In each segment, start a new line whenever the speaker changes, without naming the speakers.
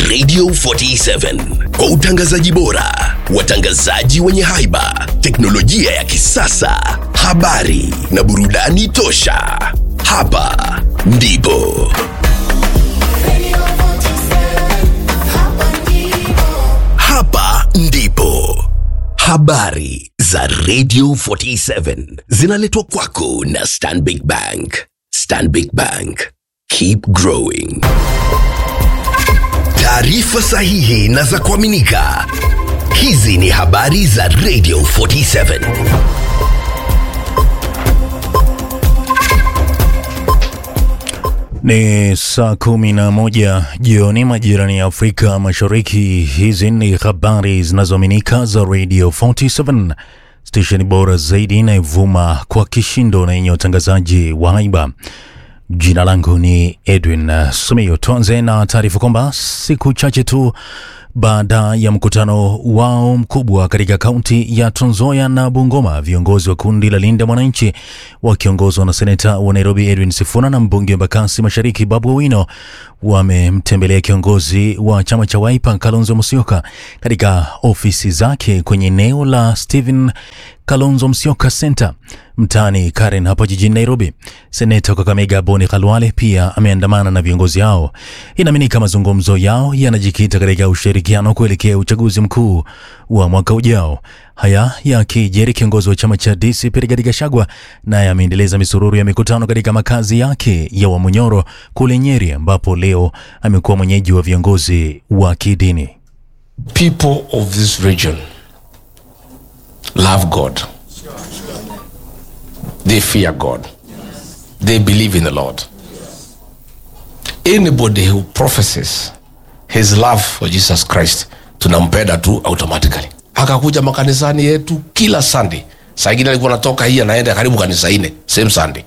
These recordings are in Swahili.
Radio 47 kwa utangazaji bora, watangazaji wenye haiba, teknolojia ya kisasa, habari na burudani tosha. Hapa ndipo
Radio 47, hapa ndipo.
hapa ndipo habari za Radio 47 zinaletwa kwako na Stanbic Bank. Stanbic Bank, keep growing. Taarifa sahihi na za kuaminika. Hizi ni habari za Radio 47.
Ni saa kumi na moja jioni majirani ya Afrika Mashariki. Hizi ni habari zinazoaminika za Radio 47 stesheni bora zaidi inayovuma kwa kishindo na yenye utangazaji wa haiba. Jina langu ni Edwin uh, Sumio. Tuanze na taarifa kwamba siku chache tu baada ya mkutano wao mkubwa katika kaunti ya Trans Nzoia na Bungoma, viongozi wa kundi la Linda Mwananchi wakiongozwa na seneta wa Nairobi Edwin Sifuna na mbunge wa Embakasi Mashariki Babu Owino wamemtembelea kiongozi wa chama cha Wiper Kalonzo Musyoka katika ofisi zake kwenye eneo la Stephen Kalonzo Musyoka Center mtaani Karen hapa jijini Nairobi. Seneta wa Kakamega Boni Khalwale pia ameandamana na viongozi hao. Inaaminika mazungumzo yao yanajikita katika ushirikiano kuelekea uchaguzi mkuu wa mwaka ujao. Haya yakijeri, kiongozi wa chama cha DCP Rigathi Gachagua naye ameendeleza misururu ya mikutano katika makazi yake ya Wamunyoro kule Nyeri, ambapo leo amekuwa mwenyeji wa viongozi wa kidini.
people of this region love God. They fear God. They believe in the Lord. Anybody who professes his love for Jesus Christ tunampenda tu automatically. Akakuja makanisani yetu kila Sunday. Saa ingine alikuwa anatoka hii anaenda karibu kanisa ine same Sunday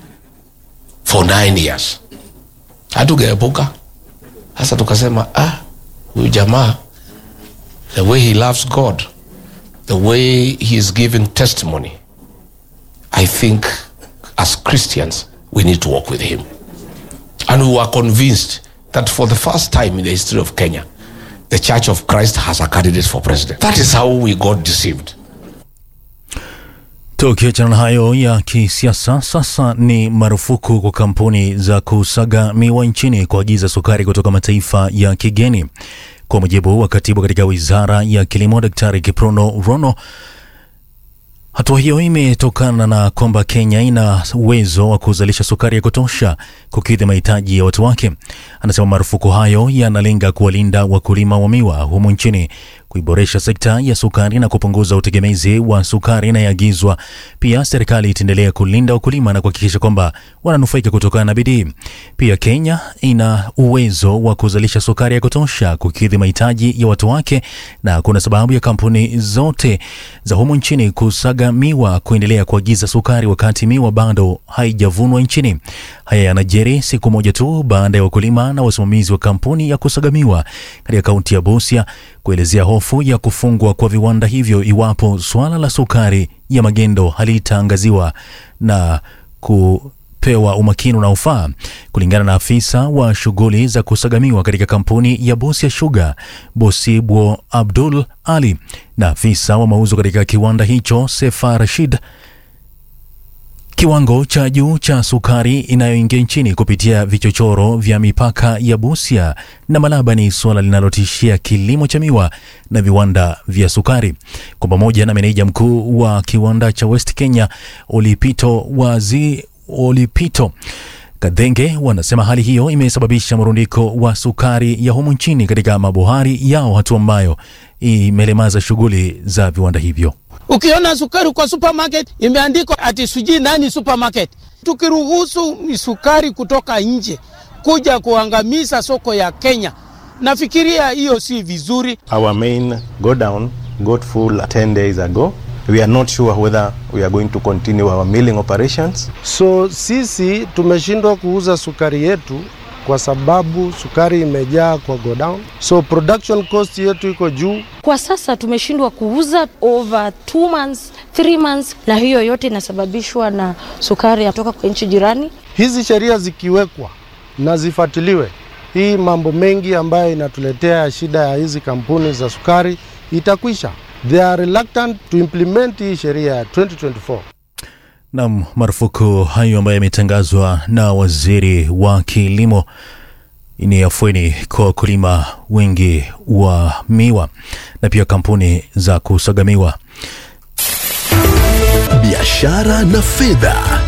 for nine years. Hatugeepuka. Sasa tukasema ah, huyu jamaa the way he loves God, the way he is giving testimony, I think as Christians, we need to walk with him. And we were convinced that for the first time in the history of Kenya, the Church of Christ has a candidate for president. That is how we got deceived.
Tukiachana na hayo ya kisiasa, sasa ni marufuku kwa kampuni za kusaga miwa nchini kuagiza sukari kutoka mataifa ya kigeni. Kwa mujibu wa katibu katika wizara ya kilimo, Daktari Kiprono Rono, hatua hiyo imetokana na kwamba Kenya ina uwezo wa kuzalisha sukari ya kutosha kukidhi mahitaji ya watu wake. Anasema marufuku hayo yanalenga kuwalinda wakulima wa miwa humu nchini, kuiboresha sekta ya sukari na kupunguza utegemezi wa sukari inayoagizwa. Pia serikali itaendelea kulinda wakulima na kuhakikisha kwamba wananufaika kutokana na bidii. Pia Kenya ina uwezo wa kuzalisha sukari ya kutosha kukidhi mahitaji ya watu wake, na kuna sababu ya kampuni zote za humu nchini kusaga miwa kuendelea kuagiza sukari wakati miwa bado haijavunwa nchini. Haya yanajiri siku moja tu baada ya wakulima na wasimamizi wa kampuni ya kusaga miwa katika kaunti ya Busia kuelezea hofu ya kufungwa kwa viwanda hivyo iwapo suala la sukari ya magendo halitaangaziwa na kupewa umakini unaofaa. Kulingana na afisa wa shughuli za kusagamiwa katika kampuni ya Busia Sugar, Bosibwo Abdul Ali, na afisa wa mauzo katika kiwanda hicho Sefa Rashid, Kiwango cha juu cha sukari inayoingia nchini kupitia vichochoro vya mipaka ya Busia na Malaba ni suala linalotishia kilimo cha miwa na viwanda vya sukari. Kwa pamoja na meneja mkuu wa kiwanda cha West Kenya Olipito wazi Olipito Kadhenge wanasema hali hiyo imesababisha mrundiko wa sukari ya humu nchini katika mabohari yao, hatua ambayo imelemaza shughuli za viwanda hivyo.
Ukiona sukari kwa supermarket imeandikwa ati sijui nani supermarket. Tukiruhusu sukari kutoka nje kuja kuangamiza soko ya Kenya, nafikiria hiyo si vizuri.
Our main go down got full 10 days ago. We are not sure whether we are going to continue our milling operations.
So sisi tumeshindwa kuuza sukari yetu kwa sababu sukari imejaa kwa godown, so production cost yetu iko juu.
Kwa sasa tumeshindwa kuuza over two months, three months, na hiyo yote inasababishwa na sukari kutoka kwa nchi jirani.
Hizi sheria zikiwekwa na zifuatiliwe, hii mambo mengi ambayo inatuletea shida ya hizi kampuni za sukari itakwisha. They are reluctant to implement hii sheria ya 2024.
Nam, marufuku hayo ambayo yametangazwa na waziri wa kilimo ni afueni kwa wakulima wengi wa miwa na pia kampuni za kusaga miwa.
biashara na fedha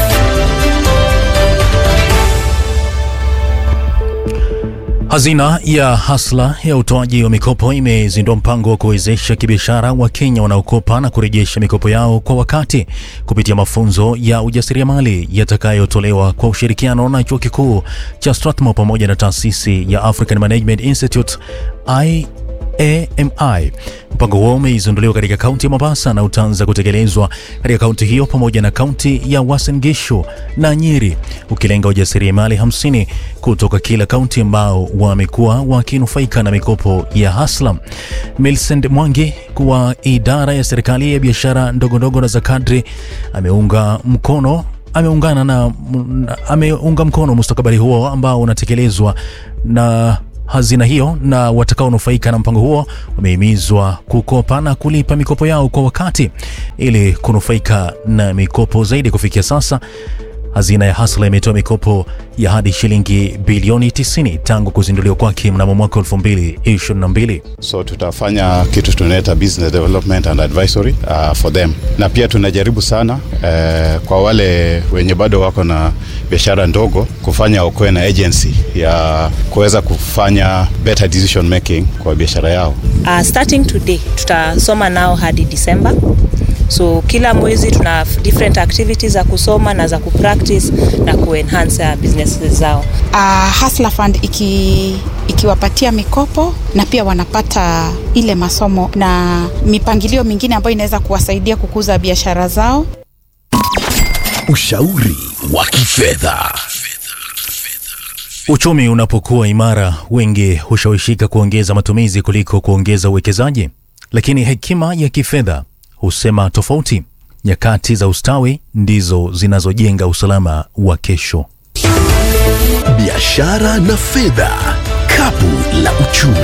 Hazina ya Hasla ya utoaji wa mikopo imezindua mpango wa kuwezesha kibiashara wa Kenya wanaokopa na kurejesha mikopo yao kwa wakati kupitia mafunzo ya ujasiriamali yatakayotolewa kwa ushirikiano na chuo kikuu cha Strathmore pamoja na taasisi ya African Management Institute I AMI. Mpango huo umeizinduliwa katika kaunti ya Mombasa na utaanza kutekelezwa katika kaunti hiyo pamoja na kaunti ya Uasin Gishu na Nyeri, ukilenga wajasiriamali 50 kutoka kila kaunti ambao wamekuwa wakinufaika na mikopo ya Haslam. Millicent Mwangi wa idara ya serikali ya biashara ndogo ndogo na za kadri ameunga mkono ameungana na ameunga mkono mustakabali huo ambao unatekelezwa na hazina hiyo na watakaonufaika na mpango huo wamehimizwa kukopa na kulipa mikopo yao kwa wakati ili kunufaika na mikopo zaidi. Kufikia sasa hazina ya Hasla imetoa mikopo ya hadi shilingi bilioni 90 tangu kuzinduliwa kwake mnamo mwaka 2022.
so tutafanya kitu tunaita business development and advisory uh, for them na pia tunajaribu sana uh, kwa wale wenye bado wako na biashara ndogo kufanya wakuwe na agency ya kuweza kufanya better decision making kwa biashara yao
Uh, starting today tutasoma nao hadi December. So kila mwezi tuna different activities za kusoma na za kupractice na kuenhance uh, businesses zao.
uh, Hustler Fund iki, ikiwapatia mikopo na pia wanapata ile masomo na mipangilio mingine ambayo inaweza kuwasaidia kukuza biashara zao.
ushauri wa kifedha
Uchumi unapokuwa imara, wengi hushawishika kuongeza matumizi kuliko kuongeza uwekezaji, lakini hekima ya kifedha husema tofauti. Nyakati za ustawi ndizo zinazojenga usalama wa kesho.
biashara na fedha kapu la uchumi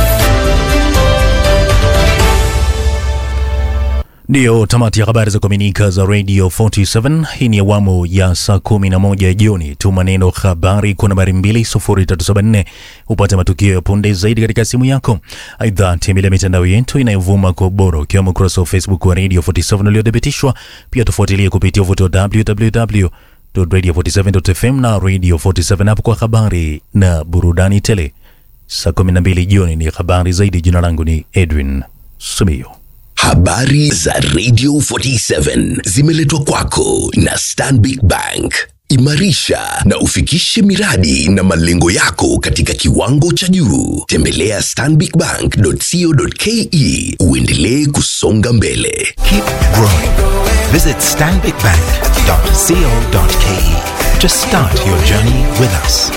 Ndiyo tamati ya habari za kuaminika za Radio 47. Hii ni awamu ya saa 11 jioni. Tuma neno habari kwa nambari 20374 upate matukio ya punde zaidi katika simu yako. Aidha, tembelea mitandao yetu inayovuma kwa ubora, ukiwemo ukurasa wa Facebook wa Radio 47 uliothibitishwa. Pia tufuatilie kupitia uvuto wa www radio47.fm na Radio 47 hapo kwa habari na burudani tele. Saa 12 jioni ni habari zaidi. Jina langu ni Edwin Sumio.
Habari za Radio 47 zimeletwa kwako na Stanbic Bank. Imarisha na ufikishe miradi na malengo yako katika kiwango cha juu. Tembelea stanbicbank.co.ke uendelee kusonga mbele.
Keep growing. Visit stanbicbank.co.ke to start your journey with us.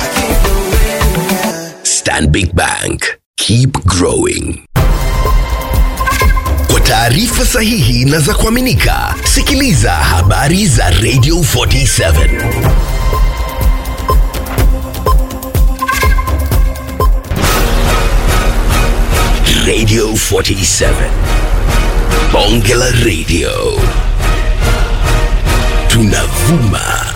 Stanbic Bank. Keep growing. Kwa taarifa sahihi na za kuaminika, sikiliza habari za Radio 47. Radio 47. Bonge la Radio. Tunavuma